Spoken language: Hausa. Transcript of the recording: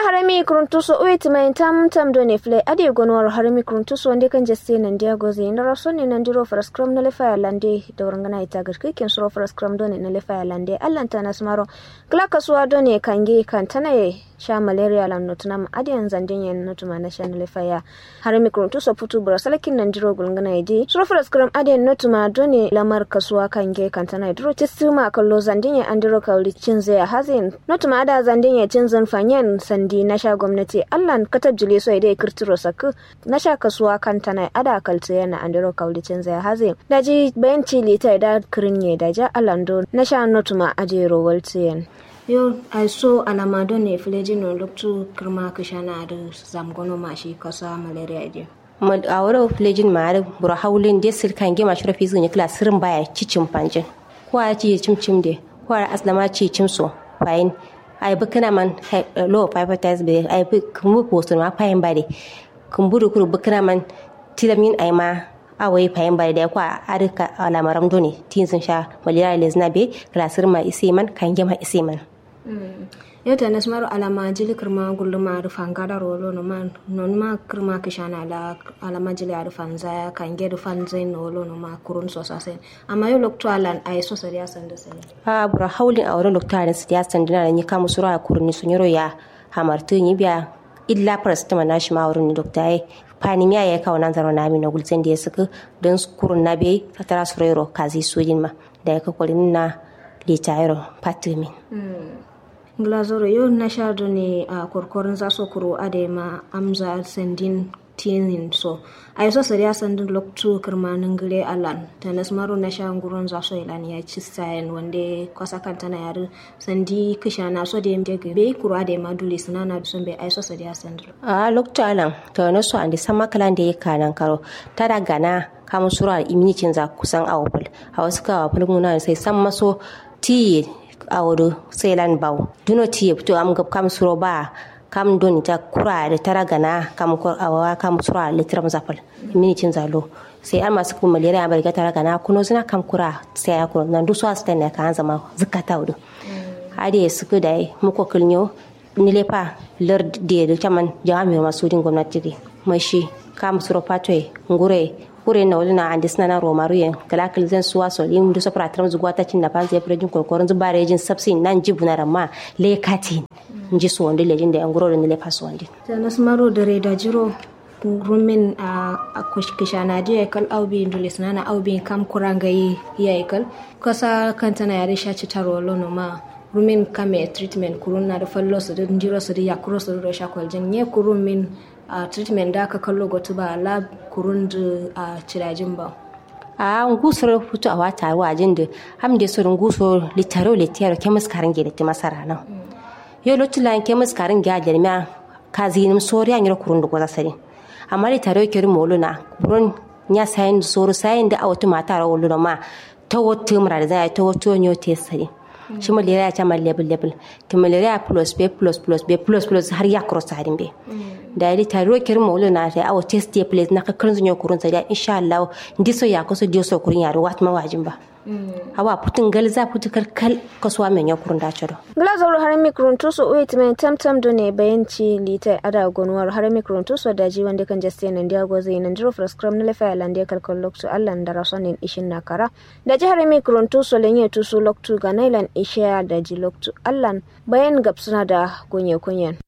harami kuruntuso uit mai tam tam do ne fle ade gonwar harami kuruntuso wande kan jesse nan dia goze na raso ne nan diro faras kram na lefa lande da warangana ita garki kin suro faras kram do ne na lefa lande allanta nasmaro kla kasuwa do ne kange kan tanaye sha malaria lan notuna ma ade yan zandin yan notuma na sha na lefa ya harami kuruntuso putu bura salakin nan diro gulngana idi suro faras kram ade notuma do ne lamar kasuwa kange kan tanaye diro tisuma kallo zandin ya andiro kauli cinze ya hazin notuma ada zandin ya cinzan fanyen sandi na sha gwamnati allan katab jule so idai kirtiro saku na sha kasuwa kan tana ada kalta yana andiro kaulicin zai haze daji bayan cili ta da kirinye da ja alando na sha notuma ajero waltiyan yo ai so alama don ne filejino loktu kirma kishana da zamgono mashi kasa malaria ide a wurin filejin ma da bura haulin da sirkan gema shi rafi zuwa kila sirin baya cicin panjin ko a ci cimcim de ko a aslama ci cimso fayin ai bi kana man low hepatitis b ai bi kumbu posto ma payin bare kumburu kuru bi kana man tilamin ai ma awai payin bare da kwa arika alamaram doni tin sun sha malaria lezna be klasir ma ise man kan gema ise man yata na smaru alama jili kirma gulluma rufan gada rolo no man non ma kirma kishana la alama jili a rufan zaya kan ge rufan zai no lo no ma kurun so sase amma yo lokto alan ay so sariya sanda sai a bura haulin a wurin lokto alan siya sandina ni kamu sura a kurun sun yoro ya hamartu ni biya illa parastama na shi ma wurin ni dokta ai pani miya ya kawo nan zaro na mi na gulzen da ya suka don kurun na bai fatara surero kazi sojin ma da ya kakwalin na litayaro patumin glazoro yau na sha ne a korkorin za su kuro adema amza sandin tinin so a yi sosai ya sandin loktu kirmanin gire alan ta nasmaru na sha gurin za su ilan ya ci sayan wanda kwasa kanta na yare sandi kisha na so da yamje gabe kuro adema dule suna na sun bai ai sosai ya sandin a loktu alan ta wani so an da sama kalan da ya kanan karo ta da gana kamun sura iminicin za kusan awapul a wasu kawapul muna sai san maso ti a wuri selan bau duno ti fito am gab kam suro ba kam don ta kura da tara gana kam awa kam sura litram zafal minitin zalo sai an masu kuma malaria bar ga tara gana kuno zina kam kura sai ya kuno nan dusu asta ne kan zama zakata wudu hade suku da muko kulnyo nilepa lar de da chaman jami masu din gwamnati mashi kam suro patwe ngure kure na wani na andi suna na romaru yen kala kal zan suwa so lim du sopra tram zugwa ta cin na pan zai prejin ko koron zubare jin sabsi nan jibu na ramma le kati nji so wonde lejin da anguro ne le paso wonde sana smaro da reda jiro rumin a kushkisha na dia kal aubi ndule sana aubi kam kuranga yi ya kal kasa kanta na yare shaci taro lono ma rumin kame treatment kurun na da fallo su da jiro su da yakuro su da shakwal jan ye kurun min a uh, treatment da aka kallo gotu ba lab kurun da a uh, cirajin ba a ngusoro futu awa taru a jin da ham de so nguso litaro litero kemis karin ge da masara nan yo lotula kemis karin ge da ma kazi nim sori an yoro kurun da goza sari amma litaro ke ru moluna burun nya sayin soro sayin da awatu mata ra wolu ma ta wotu mura da zai ta wotu nyo te sari shi malaria ta mal level level to malaria plus b plus plus b plus plus har ya cross harin be da yi taro kirin mawulu na ta awo test ya place na kakkan zunyo kurun sa da insha Allah ndiso ya kusa dio so kurun ya wat ma wajin ba hawa putin galza putu kalkal kasuwa men ya kurun da chado glazor har mikrun tuso wait men tam tam do ne bayanci lita ada gonwar har mikrun tuso da ji wanda kan jaste nan dia goze nan diro frascram na lefa lande kalkal loktu Allah da rasonin ishin na kara da ji har mikrun tuso lenye tuso loktu ga nailan isha da ji loktu Allah bayan gabsuna da gonye kunyen